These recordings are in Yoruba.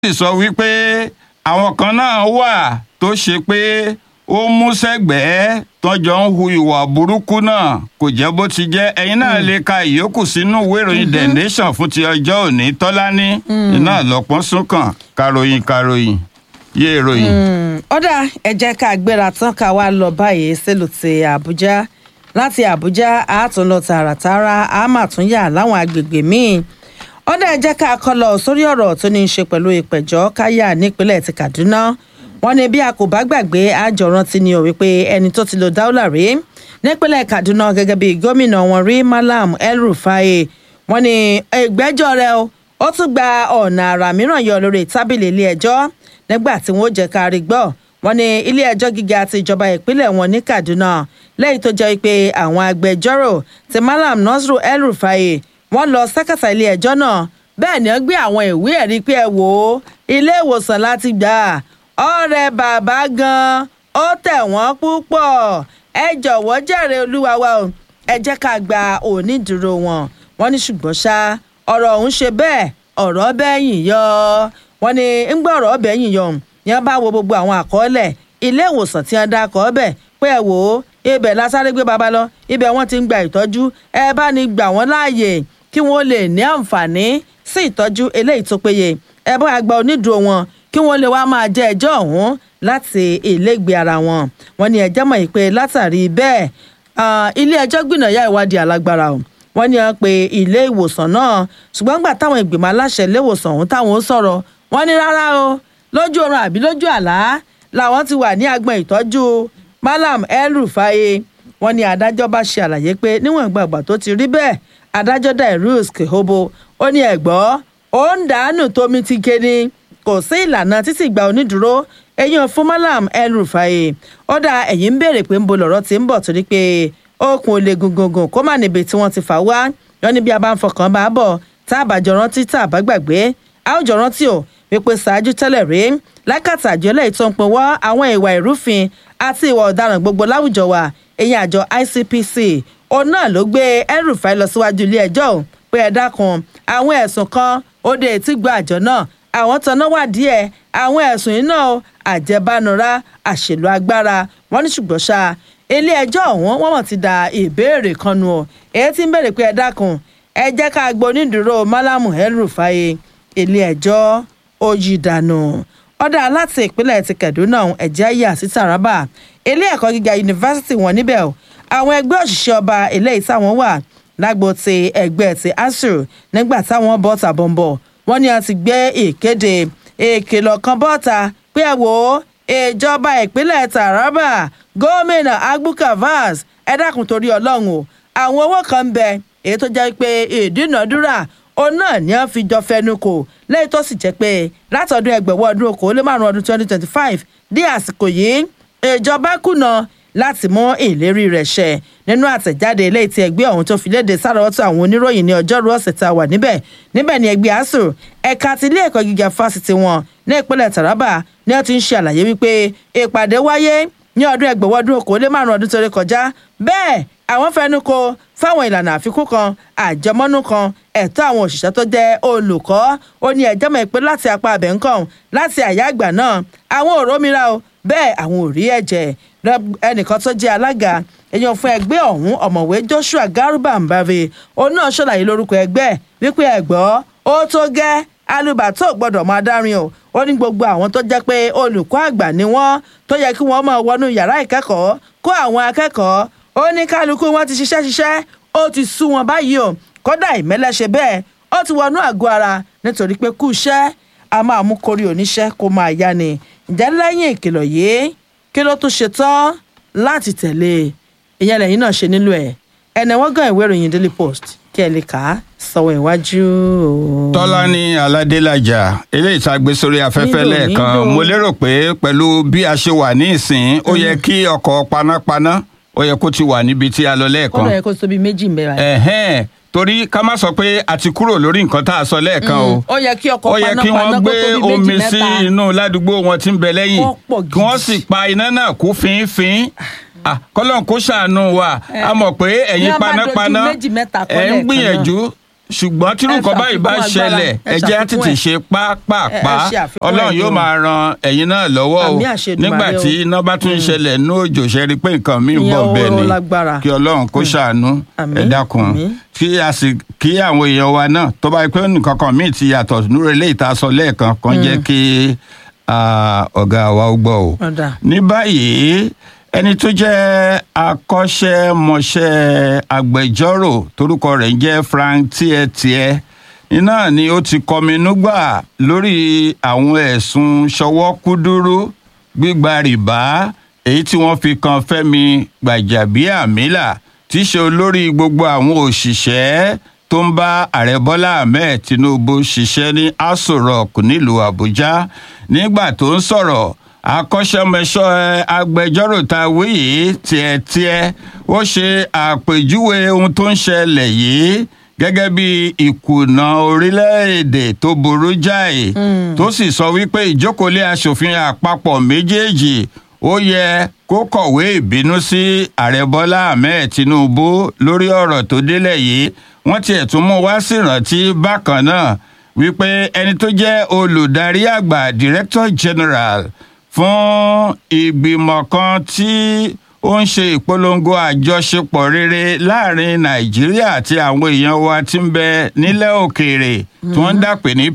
sì sọ wípé àwọn kan náà wà tó ṣe pé ó mú sẹ́gbẹ̀ẹ́ tọ́jọ́ ń hu ìwà burúkú náà kò jẹ́ bó ti jẹ́ ẹ̀yin náà lè ka ìyókù sínú ìwé ìròyìn the nation fún ti ọjọ́ òní tọ́lání iná lọ́pọ́n súnkàn karòyìn karòyìn yé ìròyìn. ọ̀dà ẹ jẹ́ ká gbéra tán ká wá lọ báyìí sílùú ti àbújá láti àbújá a tún lọ tààràtàrà a máa tún yà láwọn agbègbè míì ọ̀dà ẹ jẹ́ ká kọ́ lọ sórí ọ̀rọ̀ tó ní í ṣe pẹ̀lú ìpẹ̀jọ́ káyà nípínlẹ̀ ti kaduna wọ́n ní bí a kò bá gbàgbé àjọrántí ni ò wípé ẹni tó ti lo dáúlà rí nípínlẹ̀ kaduna gẹ́gẹ́ bí gómìnà wọn rí malam el-rufai wọ́n ní ìgbẹ́jọ́ rẹ̀ o ó tún gba ọ̀nà àrà mìíràn yọ lórí tábìlì ilé ẹjọ́ nígbà tí wọ́n jẹ́ ká rí gbọ́ wọ́n ní ilé ẹjọ́ gíga ti ìjọba ìpínlẹ̀ wọn ní kaduna lẹ́yìn tó jẹ́ pé àwọn agbẹjọ́rò ti malam nasiru el-rufai wọ́n lọ sẹ́kẹ̀tà ilé ẹjọ́ náà bẹ́ẹ̀ ni wọ́n gbé àwọn ìwé ẹ̀rí pé ẹ wò ó ilé ìwòsàn láti gbà ọ̀rẹ́ bàbá gan ó tẹ̀ wọ́n púpọ̀ ẹ jọ̀wọ́ jẹ́rìí olúwa wa o ẹ jẹ́ ká gba onídùúró wọn wọ́n ní ṣùgbọ́n ṣá ọ̀rọ̀ ọ̀hún ṣe bẹ́ẹ̀ ọ̀rọ̀ bẹ́yìn yọ wọ́n ní ń gbọ́ ọ̀rọ̀ bẹ́yìn yọ ni wọ́n bá wo gbogbo àwọn àkọọ́lẹ̀ ilé ìwòsàn tí wọ́n dá kọ́ bẹ̀ pé ẹ wò ó ibẹ̀ lásáré gbé baba lọ ibẹ̀ wọ́n ti ń gba ìtọ́jú ẹ bá ní gbà wọ́n láàyè kí wọ́n lè ní àǹfààní sí ìtọ́jú eléyìí tó péye ẹ bá gba onídùúró wọn kí wọ́n lè wá máa jẹ́ ẹjọ́ ọ̀hún láti ilégbèé ara wọn wọ́n ní ẹjọ́ mọ̀ pé látàrí bẹ́ẹ̀ ilé ẹjọ́ gbìnàyà ìwádìí alágbára o wọ́n ní wọ́n pe ilé ìwòsàn náà ṣùgbọ́n gbà táwọn ìgbìmọ̀ aláṣẹ ilé ìwòsàn ọ̀hún táwọn ó sọ̀rọ̀ wọ́n ní rárá o lójú oorun àbí lójú àlá làwọn ti wà ní agbọn ìtọ́jú malam el-rufai wọ́n ní adájọ́ bá ṣe àlàyé pé níwọ̀n ìgbàgbà tó ti rí bẹ́ẹ̀ adájọ́ dairus kehobo ó ní ẹ̀gbọ́ ó ń dànù tómi ti ké ni kò sí ìlànà títí gba onídùúró ẹ̀yìn fún malam el-rufai ó dá ẹ̀yìn ń béèrè pé ń bo lọ̀rọ̀ tí ń bọ̀ torí pé okùn olè gungungun kó má níbi tí wọ́n ti fà wá wọn ní bí a bá ń fọkàn bá bọ̀ tá a bá jọ rántí tá a bá gbàgbé a ó jọ rántí o wípé ṣáájú tẹ́lẹ̀ rí lákàtà àjọlẹ̀ ìtọ́ ń pin wọ́ àwọn ìwà ìrúfin àti ìwà ọ̀daràn gbogbo láwùjọ wa èyí àjọ ICPC òun náà ló gbé El-Rufai lọ síwájú ilé ẹjọ́ ò pé ẹ dákun àwọn ẹ̀sùn kan ó dé etí gbọ́ àjọ náà àwọn tanná wà díẹ̀ àwọn ẹ̀sùn yìí náà àjẹbánura àṣèlú agbára wọn ní ṣùgbọ́n ṣá ilé ẹjọ́ ọ̀hún wọ́n mọ̀ ti da ìbéèrè kan nu ọ̀ èyí tí ń béèrè pé ẹ dákun ẹ jẹ́ ká gbọ́ onídùúró Malamu El-Rufai ilé ẹjọ́ ó yí dànù ọ̀dà láti ìpínlẹ̀ ti Kaduna ẹ̀jẹ̀ yà sí Taraba ilé ẹ̀kọ́ gíga yunifásitì wọn níbẹ̀ o àwọn ẹgbẹ́ òṣìṣẹ́ ọba eléyìí táwọn wà lágbo ti ẹgbẹ́ ti ASUU nígbà táwọn bọ́ tàbọ̀nbọ̀ wọ́n ní a ti gbé ìkéde ìkìlọ̀ kan bọ́ta pé ẹ wò ó ìjọba ìpínlẹ̀ Taraba gómìnà Agbooka Vaz ẹ dákun torí ọlọ́run o àwọn owó kan ń bẹ èyí tó jẹ́ pé ìdúnàdúrà òun náà ni wọ́n fi jọ fẹnu kò lẹ́yìn tó sì jẹ́ pé látọdún ẹgbẹ̀wọ́ ọdún okòó lé márùn ọdún twenty twenty five dé àsìkò yìí ìjọba kùnà láti mú ìlérí rẹ̀ ṣẹ nínú àtẹ̀jáde eléyìí tí ẹgbẹ́ ọ̀hún tó fi léde sáròótọ́ àwọn oníròyìn ní ọjọ́rú ọ̀sẹ̀ tá a wà níbẹ̀ níbẹ̀ ni ẹgbẹ́ asuu ẹ̀ka ti ilé ẹ̀kọ́ gíga fásitì wọn ní ìpínlẹ̀ Taraba ni wọ́n ti ń ṣe àlàyé wípé ìpàdé wáyé ní ọdún ẹgbẹ̀wọ́ ọdún okòó lé márùn ọdún tó rí kọjá bẹ́ẹ̀ àwọn fẹnu kò fáwọn ìlànà àfikún kan àjẹmọ́nú kan ẹ̀tọ́ àwọn òṣìṣẹ́ tó jẹ́ olùkọ́ ó ní ẹjọ́ mọ̀ pé láti apá abẹ́ ńkàn láti àyà àgbà náà àwọn ò rómìnira o bẹ́ẹ̀ àwọn ò rí ẹ̀jẹ̀ ẹnìkan tó jẹ́ alága èèyàn fún ẹgbẹ́ ọ̀hún ọ̀mọ̀wé Joshua Garuba Mbave òun náà ṣàlàyé lórúkọ ẹgbẹ́ wípé ẹ̀gbọ́ ó tó gẹ́ alùbàtò gbọ́dọ̀ máa dárin o ó ní gbogbo àwọn tó jẹ́ pé olùkọ́ àgbà ni wọ́n tó yẹ kí wọ́n máa wọnú yàrá ìkẹ́kọ̀ọ́ kó àwọn akẹ́kọ̀ọ́ ó ní kálukú wọn ti ṣiṣẹ́ ṣiṣẹ́ ó ti sú wọn báyìí o kódà ìmẹ́lẹ́ ṣe bẹ́ẹ̀ ó ti wọnú àgọ́ ara nítorí pé kú iṣẹ́ a máa mú kórí oníṣẹ́ kó máa yá ni ǹjẹ́ lẹ́yìn ìkìlọ̀ yìí kí ló tún ṣe tán láti tẹ̀lé ìyẹn lẹ́yìn náà ṣe nílò ẹ̀ ẹ̀nà wọ́n gan ìwé ìròyìn Daily Post kí ẹ lè kà á sọ̀wọ́ ìwájú. Tọ́lání Aládélájà eléyìí tá a gbé sórí afẹ́fẹ́ Nílò, lẹ́ẹ̀kan nílò. mo lérò pé pẹ̀lú bí a ṣe wà ní ìsìn ó yẹ kí ọkọ̀ panápaná ó yẹ kó ti wà níbi tí a lọ lẹ́ẹ̀kan kọ́dọ̀ yẹ kó tóbi méjì ń bẹ̀rẹ̀. ẹ̀hẹ́n torí ká má sọ pé a ti kúrò lórí nǹkan tá a sọ lẹ́ẹ̀kan o ó yẹ kí ọkọ̀ ó yẹ kí panápaná wọ́n kó gbé tóbi méjì omi sí mẹ́ta. inú ládùúgbò wọn tí ń bẹ lẹ́yìn Kó pọ̀ kí wọ́n gidi. sì pa iná náà kú fínfín Ah, kọ́lọ́n kó ṣàánú wa a mọ̀ pé Ní ẹ̀yin wọ́n bá dojú panápaná méjì mẹ́ta kọ́ ẹ̀ ń lẹ́ẹ̀kan gbìyànjú ṣùgbọ́n tí Ẹ nǹkan báyìí bá ṣàfikún ṣẹlẹ̀ agbára, ẹ ẹ jẹ́ á ṣàfikún tètè ẹ̀. ṣe pápápá Ẹ- ẹ ṣe àfikún ọlọ́run ẹ̀ yóò ni o. máa ran ẹ̀yin náà lọ́wọ́ o Àmì àṣẹ Èdùmàrè nígbà o. tí iná bá tún ṣẹlẹ̀ ní òjò ṣe rí pé nǹkan míì Ìyẹn bọ̀ ó bẹ́ẹ̀ ni lágbára. kí ọlọ́run kó ṣàánú Àmín, ẹ dákun àmín. kí a sì kí àwọn èèyàn wa náà tó bá yẹ pé nǹkan kan míì ti yàtọ̀ nínú eléyìí tá a sọ lẹ́ẹ̀kan kan jẹ́ kí ah, ọ̀gá wa ó gbọ́ o Ọ̀dà. ní báyìí ẹni tó jẹ́ akọ́ṣẹ́mọṣẹ́ agbẹjọ́rò torúkọ rẹ̀ ń jẹ́ Frank Tiẹ̀tiẹ̀ iná ni ó ti kọminú gbà lórí àwọn ẹ̀sùn ṣọwọ́ kúdúrú gbígba rìbá èyí tí wọ́n fi kan Fẹ́mi Gbàjàbíàmílà tí í ṣe olórí gbogbo àwọn òṣìṣẹ́ tó ń bá ààrẹ Bọ́lá Ahmed Tinubu ṣiṣẹ́ ní Aso Rock nílùú Àbújá nígbà tó ń sọ̀rọ̀ akọ́ṣẹ́mọṣẹ́ agbẹjọ́rò tá a wí yìí tiẹ̀tiẹ̀ ó ṣe àpèjúwe ohun tó ń ṣẹlẹ̀ yìí gẹ́gẹ́ bí ìkùnà orílẹ̀-èdè tó burú jáì tó sì sọ wípé ìjókòólé aṣòfin àpapọ̀ méjèèjì ó yẹ kó kọ̀wé ìbínú sí ààrẹ bọ́lá ahmed tinubu lórí ọ̀rọ̀ tó délẹ̀ yìí wọ́n tiẹ̀ tún mú wá sí ìrántí bákan náà wípé ẹni tó jẹ́ olùdarí àgbà director general fún ìgbìmọ̀ kan tí ó ń ṣe ìpolongo àjọṣepọ̀ rere láàrin nàìjíríà àti àwọn èèyàn wa tí ń bẹ nílẹ̀ òkèèrè tí wọ́n ń dàpè ní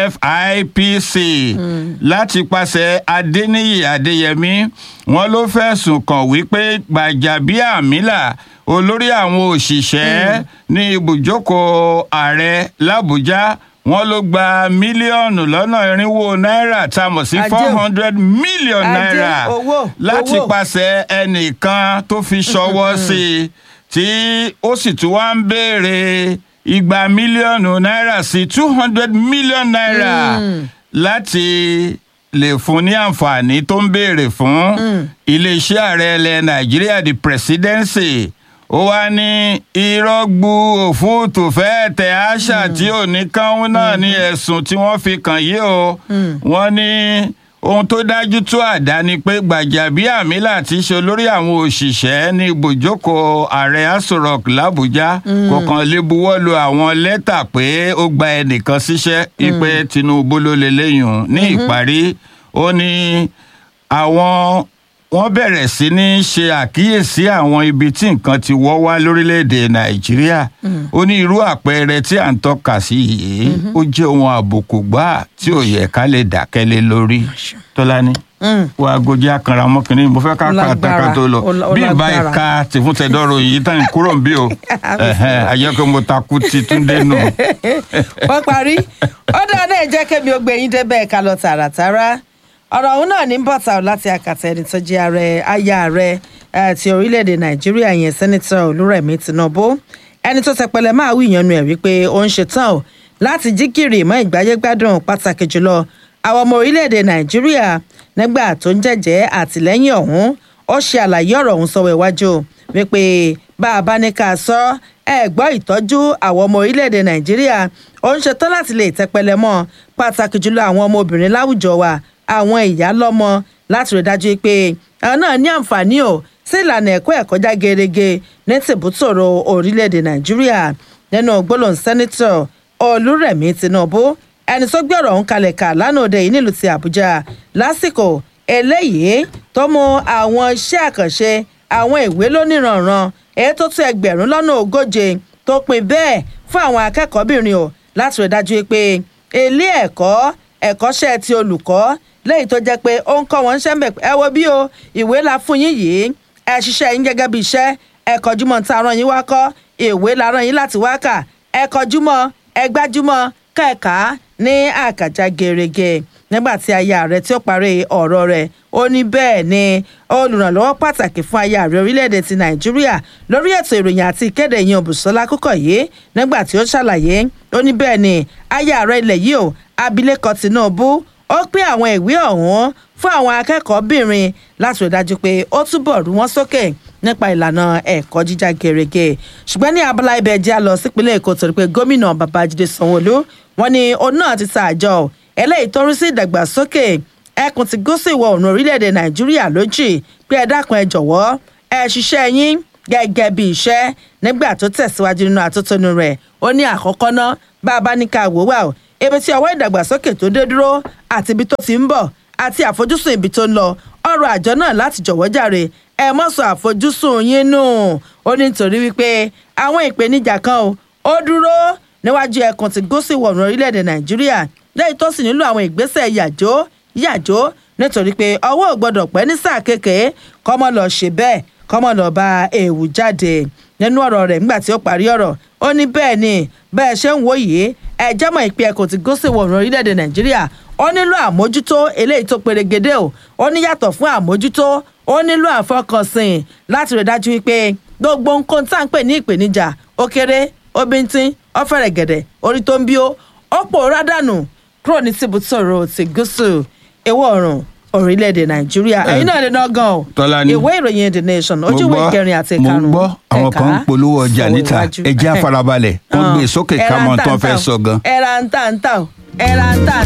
pfipc láti pàṣẹ adéníyì adéyẹmí wọn ló fẹ̀sùn kàn wípé gbàjàbíàmílà olórí àwọn òṣìṣẹ́ ní ibùjókòó ààrẹ làbújá wọn ló gba mílíọ̀nù lọ́nà irinwó náírà tá a mọ̀ sí Ajé o. four hundred million Ajé, naira owó, láti owó. pàṣẹ ẹnìkan tó fi ṣọwọ́ sí i tí ó sì tún wá ń béèrè igba mílíọ̀nù náírà sí two hundred million naira láti lè fún ní àǹfààní tó ń béèrè fún iléeṣẹ́ ààrẹ ilẹ̀ nàìjíríà the presidency ó wá ní irọ́ gbu òfúùtù fẹ́ẹ́ tẹ àṣà tí ò ní kánún náà ní ẹ̀sùn tí wọ́n fi kàn yí o wọ́n ní ohun tó dájú tó àdá ni pé Gbàjàbíàmílà tí í ṣe olórí àwọn òṣìṣẹ́ ní ibùjókòó ààrẹ Aso Rock làbújá kò kàn lè buwọ́ lu àwọn lẹ́tà pé ó gba ẹnìkan síṣẹ́ ipe Tinubu ló lè léyìn ní ìparí ó ní àwọn wọ́n bẹ̀rẹ̀ sí ní ṣe àkíyèsí àwọn ibi tí nǹkan ti wọ́ wá lórílẹ̀‐èdè nàìjíríà ó ní irú àpẹẹrẹ tí à ń tọ́ka sí yìí ó jẹ́ ohun àbùkù gbáà tí ò yẹ ká lè dákẹ́ lé lórí tọ́lání wàá gojì akànra ọmọkùnrin mo fẹ́ ká ká Lágbára, àtàkà tó lọ ó lá- ó bí ìbá lágbára. ìka tìfúntẹ̀dọ́rọ̀ yìí tán kúrò ń bí o àyẹ̀kọ́ mo takú ti túndé nù. wọ́n parí ó dáadáa jẹ́ kémi ó gbé yín débẹ̀ ká lọ tààràtàrà ọ̀rọ̀ ọ̀hún náà ní bọ̀tà ọ̀ láti àkàtà ẹni tó jẹ́ ààrẹ aya ààrẹ eh, ti orílẹ̀-èdè nàìjíríà yẹn sẹ́nitọ̀ olúrẹ̀mí tinubu ẹni tó tẹpẹlẹ máa wí ìyànnu ẹ̀ wípé ó ń ṣetán o láti jí gìrì mọ́ ìgbáyégbádùn pàtàkì jùlọ àwọn ọmọ orílẹ̀-èdè nàìjíríà nígbà tó ń jẹ́jẹ́ àtìlẹ́yìn ọ̀hún ó ṣe àlàyé ọ̀rọ̀ ọ̀hún sọ́wọ́ iwájú wípé bá a bá ní ká sọ ẹ gbọ́ ìtọ́jú àwọn ọmọ orílẹ̀-èdè nàìjíríà ó ń ṣetán láti lè tẹpẹlẹ mọ́ pàtàkì jùlọ àwọn ọmọbìnrin láwùjọ wa àwọn ìyá lọ́mọ láti rí dájú pé àwọn náà ní àǹfààní o sí ìlànà ẹ̀kọ́ ẹ̀kọ́ já gerege ní tìbútòrò orílẹ̀-èdè nàìjíríà nínú gbólóhùn sẹ́nitọ̀ olúrẹ̀mí tinubu ẹni tó gbé ọ̀rọ̀ ọ̀hún kalẹ̀ kà lánàá òde yìí nílùú ti àbújá lásìkò eléyìí tó mú àwọn iṣẹ́ àkànṣe àwọn ìwé lóníranran èyí tó tó ẹgbẹ̀rún lọ́nà ogóje tó pin bẹ́ẹ̀ fún àwọn akẹ́kọ̀ọ́bìnrin o láti rí dájú pé ilé ẹ̀kọ́ ẹ̀kọ́ṣẹ́ ti olùkọ́ lẹ́yìn tó jẹ́ pé ó ń kọ́ wọn ń ṣẹ́ńbẹ̀ ẹ wo bí o ìwé la fún yín yìí ẹ ṣiṣẹ́ yín gẹ́gẹ́ bí iṣẹ́ ẹ kọjúmọ́ tá a rán yín wá kọ́ ìwé la rán yín láti wá kà ẹ kọjúmọ́ ẹ gbájúmọ́ kẹ̀ka ní àkàjá gerege nígbà tí aya rẹ̀ tí ó parí ọ̀rọ̀ rẹ̀ ó ní bẹ́ẹ̀ ni olùrànlọ́wọ́ pàtàkì fún aya rẹ̀ orílẹ̀-èdè ti nàìjíríà lórí ètò ìròyìn àti ìkéde ìyẹn Bùsọ́lá Kúkọ̀yé nígbà tí ó ṣàlàyé ó ní bẹ́ẹ̀ ni aya rẹ̀ ilẹ̀ yìí o abilékọ Tinubu ó pín àwọn ìwé ọ̀hún fún àwọn akẹ́kọ̀ọ́bìnrin láti rí dájú pé ó túbọ̀ rú wọn sókè nípa ìlànà ẹ̀kọ́ jíjá gerege ṣùgbọ́n ní abala ibẹ̀ jẹ́ a lọ sípínlẹ̀ èkó torí pé gómìnà babájídé sanwóolu wọn ni òun náà ti ta àjọ eléyìí tó rí sí ìdàgbàsókè ẹkùn ti gúúsù ìwọ̀ oòrùn orílẹ̀-èdè nàìjíríà lójì pé ẹ dákun ẹ jọ̀wọ́ ẹ ṣiṣẹ́ yín gẹ́gẹ́ bí iṣẹ́ nígbà tó tẹ̀síwájú nínú àtótónu rẹ̀ ó ní àkọ́kọ́ ná bá a bá ní ká wò wá o ibi tí ọwọ́ ìdàgbàsókè tó dé dúró àti ibi tó ti ń bọ̀ àti àfojúsùn ibi tó ń lọ ọ̀rọ̀ àjọ náà láti jọ̀wọ́ jàre ẹ mọ́ sọ àfojúsùn yín nù ó ní nítorí wípé àwọn ìpèníjà kan o ó dúró níwájú ẹkùn ti gúúsù ìwọ̀rùn orílẹ̀-èdè nàìjíríà lẹ́yìn tó sì nílò àwọn ìgbésẹ̀ yàjó yàjó nítorí pé ọwọ́ ò gbọ́dọ̀ pẹ́ ní sáà kékeré kọ́mọ lọ ṣe bẹ́ẹ̀ kọ́mọ lọ bá ewu jáde nínú ọ̀rọ̀ rẹ̀ nígbà tí ó parí ọ̀rọ̀ ó ní bẹ́ẹ̀ ni bẹ́ẹ̀ ṣe ń wò yìí ẹ jẹ́mọ̀ ìpín ẹkùn ti gúúsù ìwọ̀rùn orílẹ̀-èdè nàìjíríà ó nílò àmójútó eléyìí tó perégedé o ó ní yàtọ̀ fún àmójútó ó nílò àfọkànsìn láti rí dájú wípé gbogbo nǹkan tá à ń pè ní ìpèníjà ó kéré ó bíntín ó fẹ̀rẹ̀ gẹ̀dẹ̀ orí tó ń bí ó ó pòórá dànù kúrò ní tìbútòrò ti gúúsù ìwọ̀ oòrùn orílẹ̀-èdè nàìjíríà ẹ̀yin náà lè ná gan o Tọ́lání. ìwé ìròyìn the nation ojú ìwé ìkẹrin àti mo ìkarùn-ún ń gbọ́ àwọn kan ń polówó ọjà sọ̀rọ̀ níta iwájú. ẹjẹ́ àfarabalẹ̀ wọ́n gbé sókè ká mọ tán fẹ́ sọ gan. ẹ̀rà ń tà ń tà o ẹ̀rà ń tà ń